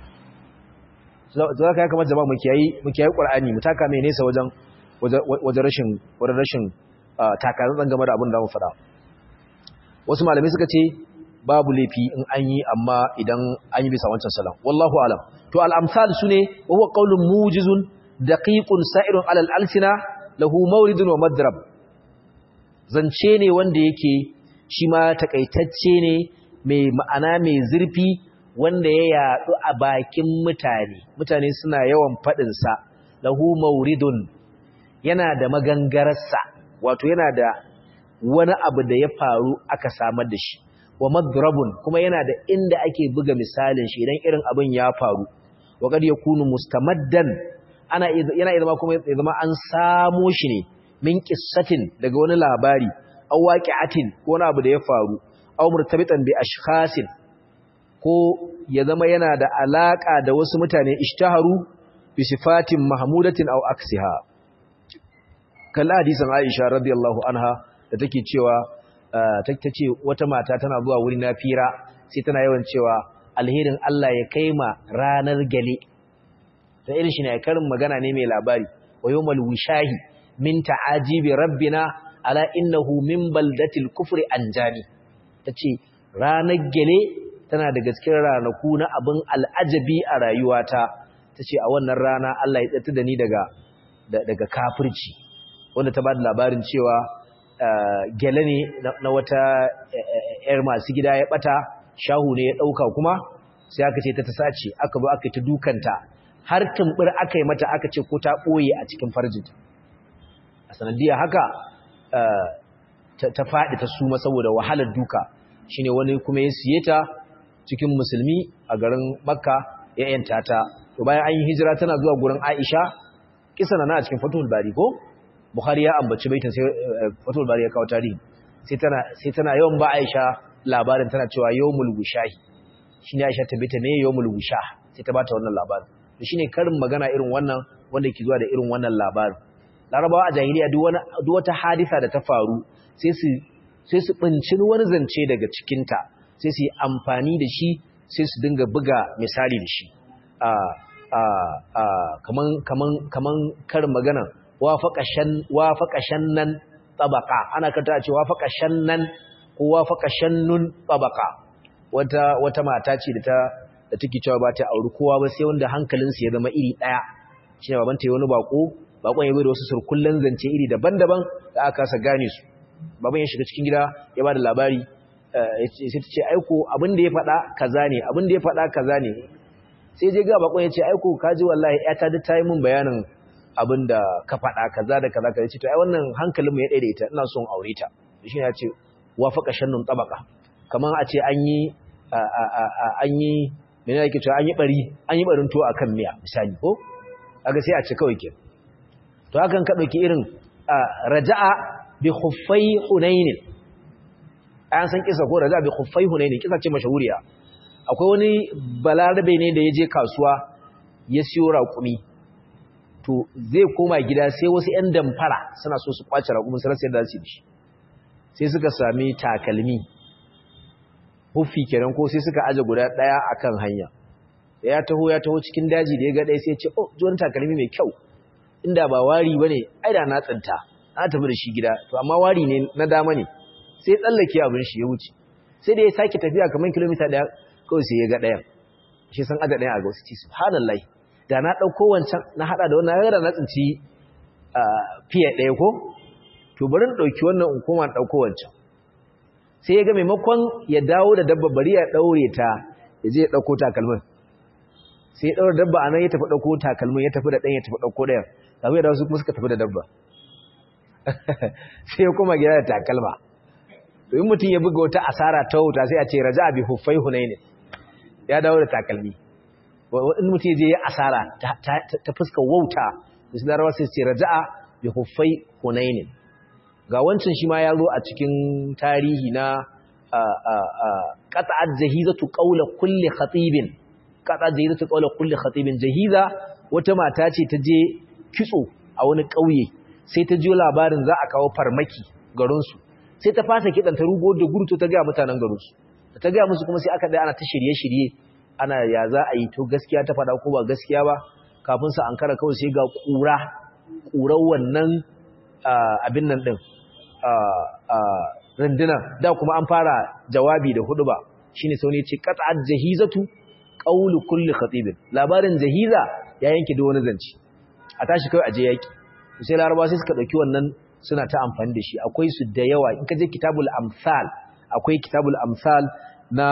za ka ya kamata jama'a mu kiyayi mu kiyayi Qur'ani mu taka mai nesa wajen wajen rashin wajen rashin takatsantsan game da abin da mu faɗa wasu malamai suka ce babu laifi in an yi amma idan an yi bisa wancan salam wallahu alam to al-amsal sune wa huwa qawlun mujizun daqiqun sa'irun ala al-alsina lahu mawridun wa madrab zance ne wanda yake shi ma takaitacce ne mai ma'ana mai zurfi wanda ya yadu a bakin mutane mutane suna yawan fadin sa lahu mawridun yana da magangararsa wato yana da wani abu da ya faru aka samar da shi wa madrabun kuma yana da inda ake buga misalin shi idan irin abin ya faru wa kad yakunu mustamaddan ana yana zama kuma ya zama an samo shi ne min qissatin daga wani labari aw waqi'atin ko wani abu da ya faru aw murtabitan bi ashkhasin ko ya zama yana da alaka da wasu mutane ishtaharu bi sifatin mahmudatin aw aksiha kalla hadisin Aisha radiyallahu anha da take cewa ta ce wata mata tana zuwa wuri na fira sai tana yawan cewa alherin Allah ya kai ma ranar gale ta irin shi ne karin magana ne mai labari wa yawmal wishahi min ta'ajibi rabbina ala innahu min baldatil kufri anjani tace ranar gale tana da gaskiyar ranaku na abin al'ajabi a rayuwata tace a wannan rana Allah ya tsata da ni daga daga kafirci wanda ta bada labarin cewa gele ne na wata ‘yar masu gida ya ɓata shahu ne ya ɗauka kuma sai aka ce ta ta sace aka zo aka yi ta dukanta har tumbur aka yi mata aka ce ko ta ɓoye a cikin farjinta a sanadiyya haka ta faɗi ta suma saboda wahalar duka shine wani kuma ya siye ta cikin musulmi a garin makka ya yanta ta to bayan an yi hijira tana zuwa gurin aisha kisa na a cikin fatul bari ko bukhari ya ambaci baitin sai fatul bari ya kawo tarihi sai tana sai tana yawan ba aisha labarin tana cewa yawmul wushahi shine aisha ta bita me yawmul wushah sai ta bata wannan labarin to shine karin magana irin wannan wanda yake zuwa da irin wannan labarin larabawa a jahiliya duk wani duk wata hadisa da ta faru sai su sai su bincin wani zance daga cikin ta sai su yi amfani da shi sai su dinga buga misali da shi a a a kaman kaman kaman karin magana wafaqa shan wafaqa shannan tabaqa ana kanta a ce wafaqa shannan ko wafaqa shannun tabaqa wata wata mata ce da ta da take cewa ba ta auri kowa ba sai wanda hankalinsu ya zama iri daya shine babanta ya wani bako bakon ya bai da wasu surkullen zance iri daban-daban da aka kasa gane su baban ya shiga cikin gida ya ba da labari sai ta ce aiko abin da ya faɗa kaza ne abin da ya faɗa kaza ne sai je ga bakon ya ce aiko kaji wallahi ya ta ta yi min bayanin abin da ka faɗa kaza da kaza kaza ce to ai wannan hankalin mu ya daidaita ina son aure ta shi ya ce wafaqa shannun tabaka kaman a ce an yi an yi mene yake cewa an yi bari an yi barin to akan miya misali ko kaga sai a ce kawai ke to hakan ka dauki irin raja'a bi khuffai hunain an san kisa ko raja'a bi khuffai hunain kisa ce mashahuriya akwai wani balarabe ne da ya je kasuwa ya siyo raƙumi to zai koma gida sai wasu ƴan damfara suna so su kwace raƙumin su rasa yadda su yi sai suka sami takalmi huffi kenan ko sai suka aje guda daya akan hanya da ya taho ya taho cikin daji da ya ga dai sai ya ce oh ji wani takalmi mai kyau inda ba wari bane ai da na tsinta na tafi da shi gida to amma wari ne na dama ne sai ya tsallake abin shi ya wuce sai da ya sake tafiya kamar kilomita daya kawai sai ya ga dayan shi san aje dayan a ga wasu ci subhanallahi da na dauko wancan na hada da wannan ya na tsinci fiye daya ko to bari in dauki wannan in koma dauko wancan sai ya ga maimakon ya dawo da dabba bari ya daure ta ya je ya dauko takalmin sai ya daure dabba anan ya tafi dauko takalmin ya tafi da dan ya tafi dauko dayan kafin da wasu kuma suka tafi da dabba sai ya koma gida da takalma to in mutum ya buga wata asara ta wuta sai a ce raja bi huffai hunain ya dawo da takalmi in mutum ya je ya asara ta fuskar wauta da su larawa sai ce raja bi huffai hunain ga wancan shi ma ya zo a cikin tarihi na qat'at jahizatu qawla kulli khatibin qat'at jahizatu qawla kulli khatibin jahiza wata mata ce ta je kitso a wani ƙauye sai ta ji labarin za a kawo farmaki garin su sai ta fasa kidan ta rugo da gurto ta ga mutanen garin su ta ga musu kuma sai aka dai ana ta shirye-shirye ana ya za a yi to gaskiya ta fada ko ba gaskiya ba kafin su ankara kawai sai ga kura kurar wannan abin nan din rundunar da kuma an fara jawabi da hudu ba shine sau ne ce qat'at jahizatu qawlu kulli khatib labarin jahiza ya yanke da wani zanci a tashi kai aje yaki sai laraba sai suka dauki wannan suna ta amfani da shi akwai su da yawa in ka je kitabul amsal akwai kitabul amsal na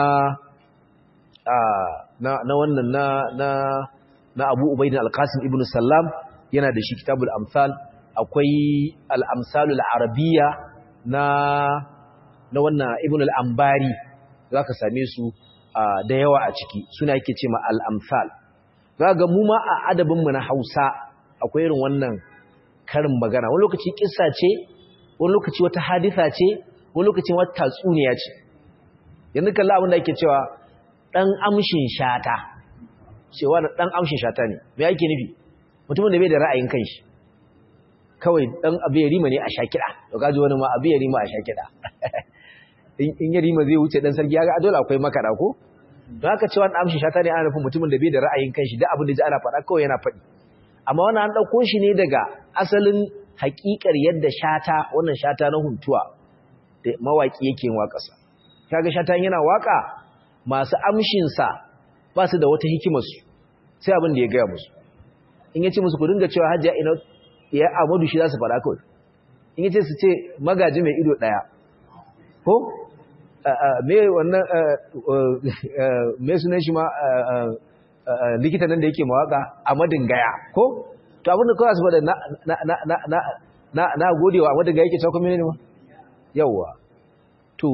na na wannan na na na Abu Ubayd al-Qasim ibn Sallam yana da shi kitabul amsal akwai al-amsalul arabiyya na na wannan ibn al-ambari zaka same su da yawa a ciki suna yake ce ma al-amsal zaka mu ma a adabin mu na Hausa akwai irin wannan karin magana wani lokaci kissa ce wani lokaci wata hadisa ce wani lokaci wata tatsuniya ce yanzu kalla abin da ake cewa dan amshin shata cewa dan amshin shata ne me yake nufi mutumin da bai da ra'ayin kanshi kawai dan abu ya rima ne a shakida to kaji wani ma abu ya rima a shakida in ya rima zai wuce dan sarki ya ga dole akwai makara ko don haka cewa dan amshin shata ne ana nufin mutumin da bai da ra'ayin kanshi duk abin da ji ana faɗa kawai yana faɗi amma wannan an ɗauko shi ne daga asalin haƙiƙar yadda shata wannan shata na huntuwa da mawaƙi yake yin waƙasa kaga shata yana waƙa masu amshinsa ba su da wata hikimarsu sai abin da ya gaya musu in ya ce musu ku dinga cewa hajiya ina ya amadu shi za su faɗa kawai in yace su ce magaji mai ido daya ko me wannan me sunan shi ma likita nan da yake mawaka a madin gaya ko to abinda kawai su bada na godewa a madin gaya yake cewa ne ma yawwa to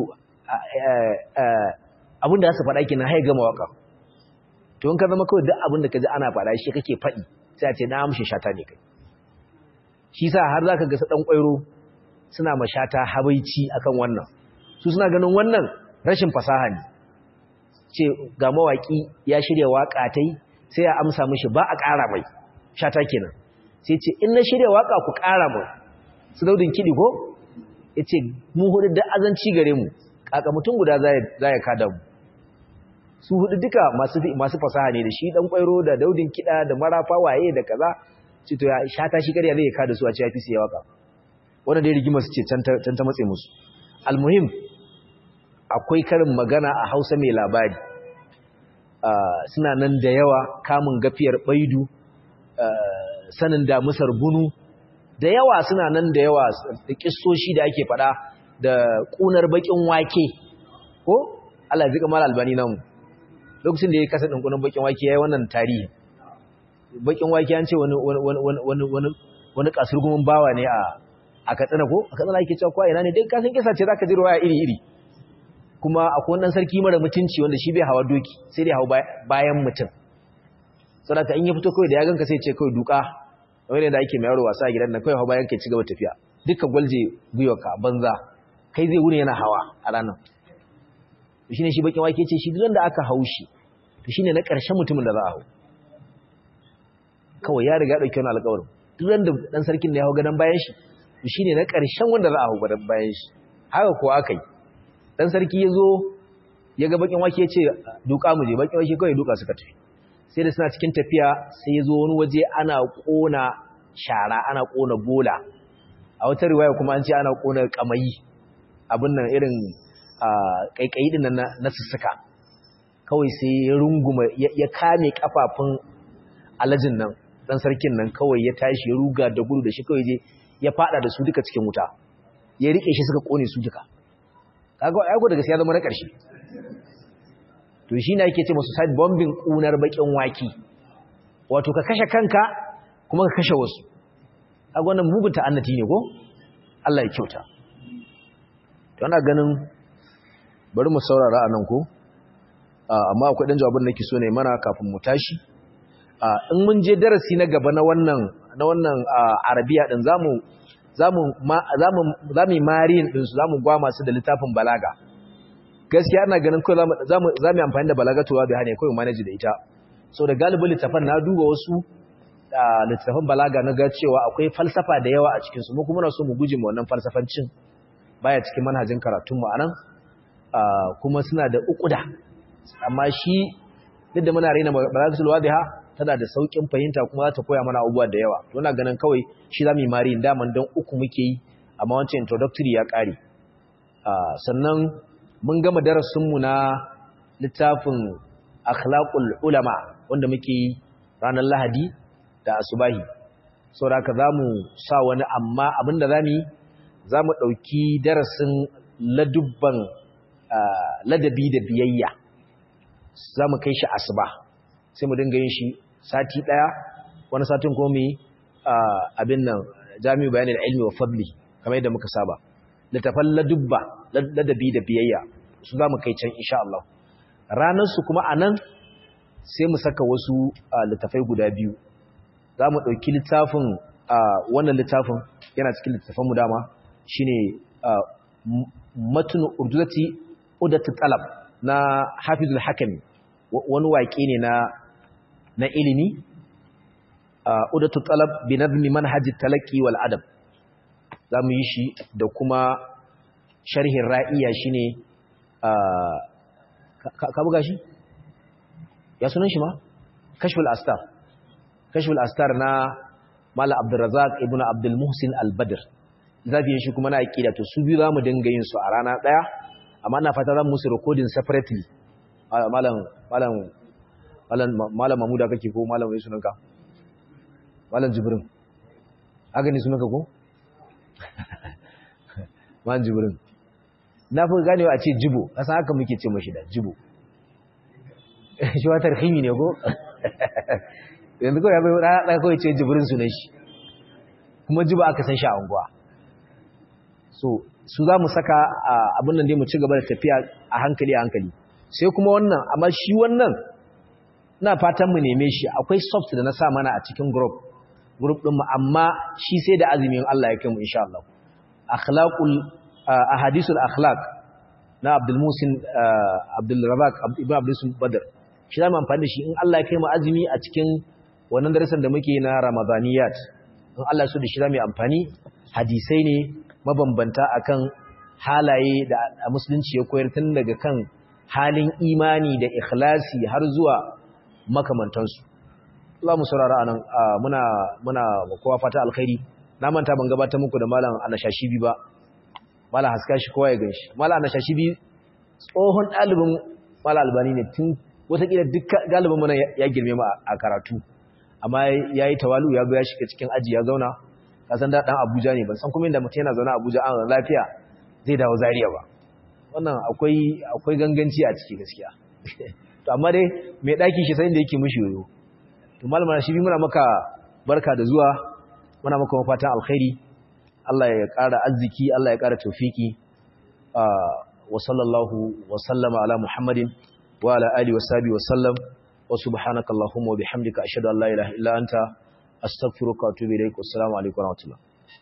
abinda za su faɗa ke na haiga mawaka to in ka zama kawai duk abinda ka ji ana faɗa shi kake faɗi sai a ce na amshin shata ne kai shi sa har za ka gasa ɗan ƙwairo suna mashata habaici akan wannan su suna ganin wannan rashin fasaha ne ce ga mawaƙi ya shirya waƙa ta yi sai ya amsa mishi ba a ƙara mai shata kenan sai ce in na shirya waƙa ku ƙara mu su daudin kiɗi ko ya ce mu hudu da azanci gare mu ƙaƙa mutum guda za ya kada mu su hudu duka masu fasaha ne da shi ɗan ƙwairo da daudin kiɗa da marafa waye da kaza ce to ya shata shi karya zai kada su a ce ya fi siya waƙa wanda dai rigima su ce can ta matse musu almuhim akwai karin magana a hausa mai labari suna nan da yawa kamun gafiyar baidu sanin damusar bunu da yawa suna nan da yawa da kissoshi da ake fada da kunar bakin wake ko Allah ya zika mal albani nan lokacin da ya kasa din kunar bakin wake yayi wannan tarihi bakin wake an ce wani wani wani wani wani kasurgumin bawa ne a a katsina ko a katsina ake cewa ko ina ne duk kasan kisa ce zaka ji ruwaya iri iri kuma akwai wannan sarki mara mutunci wanda shi bai hawa doki sai dai hawa bayan mutum saboda in ya fito kawai da ya ganka sai ce kawai duka wani da ake mai yaro wasa a gidan nan kawai hawa bayan kai ci gaba tafiya dukkan gwalje gwiwarka banza kai zai wuni yana hawa a ranar to shine shi bakin wake ce shi duk da aka hau shi to shine na ƙarshen mutumin da za a hau kawai ya riga dauke wani alƙawarin duk da dan sarkin da ya hau gadon bayan shi to shine na ƙarshen wanda za a hau gadon bayan shi haka ko aka yi dan sarki ya zo ya ga bakin wake ya ce duka mu je bakin wake kawai duka suka tafi sai da suna cikin tafiya sai ya zo wani waje ana kona shara ana kona bola a wata riwaya kuma an ce ana kona kamayi abin nan irin kaikayi din nan na sussuka kawai sai ya runguma ya kame kafafun alajin nan dan sarkin nan kawai ya tashi ya ruga da gudu da shi kawai je ya fada da su duka cikin wuta ya rike shi suka kone su duka kaga aiko da gaskiya zama na ƙarshe to shi ne ake ce masu side bombing ƙunar bakin waki wato ka kashe kanka kuma ka kashe wasu kaga wannan mugun ta'annati ne ko Allah ya kyauta to ana ganin bari mu saurara a nan ko amma akwai dan jawabin nake so ne mana kafin mu tashi in mun je darasi na gaba na wannan na wannan arabiya din zamu zamu zamu mariyin din su zamu gwa masu da littafin balaga gaskiya ina ganin kai zamu zamu zamu amfani da balaga to bai hane kai manage da ita so da galibin littafan na duba wasu littafan balaga na ga cewa akwai falsafa da yawa a cikin su mu kuma na so mu guje mu wannan falsafancin baya cikin manhajin karatun mu anan kuma suna da ukuda amma shi duk da muna raina balagatul wadiha tana da saukin fahimta kuma za ta koya mana abubuwa da yawa to ina ganin kawai shi zamu yi mari daman don uku muke yi amma wancan introductory ya kare sannan mun gama darasin mu na littafin akhlaqul ulama wanda muke yi ranar lahadi da asubahi saboda haka zamu sa wani amma abinda zamu yi zamu dauki darasin ladubban ladabi da biyayya zamu kai shi asuba sai mu dinga yin shi sati daya wani satin kuma mu abin nan jami'u bayanin ilmi wa fadli kamar yadda muka saba littafan ladubba ladabi da biyayya su zamu kai can insha Allah ranar su kuma anan sai mu saka wasu littafai guda biyu zamu dauki littafin wannan littafin yana cikin littafan mu dama shine matnu urdudati udatu talab na hafizul hakami wani waƙe ne na na ilimi udatu talab bi nazmi manhajit talaqi wal adab zamu yi shi da kuma sharhin ra'iya shine ka buga shi ya sunan shi ma kashful astar kashful astar na mala abdurrazzaq ibnu abdul muhsin al-badr zabi shi kuma na aqida to su biyu zamu dinga yin su a rana daya amma ina fata zan musu recording separately malam malam malam malam mamuda kake ko malam wai sunanka malam jibrin haka ne sunanka ko man jibrin na fi ganewa a ce jibo kasan haka muke ce mashi da jibo shi wa tarhimi ne ko yanzu kawai ya bai ɗaya kawai ce jibrin sunan shi kuma jibo aka san shi a unguwa so su za mu saka abin nan dai mu ci gaba da tafiya a hankali a hankali sai kuma wannan amma shi wannan na fatan mu neme shi akwai soft da na sa mana a cikin group group din mu amma shi sai da azumin Allah ya kai mu insha Allah akhlaqul ahadithul akhlaq na Abdul Musin Abdul Razak Ibn Abdul Musin Badr shi zamu amfani da shi in Allah ya kai mu azumi a cikin wannan darasin da muke na Ramadaniyat in Allah so da shi zamu yi amfani hadisai ne mabambanta akan halaye da musulunci ya koyar tun daga kan halin imani da ikhlasi har zuwa makamantansu Allah mu saurara anan muna muna kowa fata alkhairi na manta ban gabatar muku da malam Anashashibi ba malam haska shi kowa ya ganshi malam Anashashibi tsohon dalibin malam Albani ne tun wataƙila duk galibin mana ya girme mu a karatu amma yayi tawalu ya ga ya shiga cikin aji ya zauna kasan da dan Abuja ne ban san kuma inda mutum yana zauna Abuja an lafiya zai dawo Zaria ba wannan akwai akwai ganganci a ciki gaskiya to amma dai mai daki shi sai da yake mishi yoyo to malama shi muna maka barka da zuwa muna maka fatan alkhairi Allah ya ƙara arziki Allah ya ƙara tawfiki wa sallallahu wa sallama ala Muhammadin wa ala alihi wa sahbihi wa sallam wa subhanakallahumma wa bihamdika ashhadu an la ilaha illa anta astaghfiruka wa atubu ilaik assalamu alaikum wa rahmatullah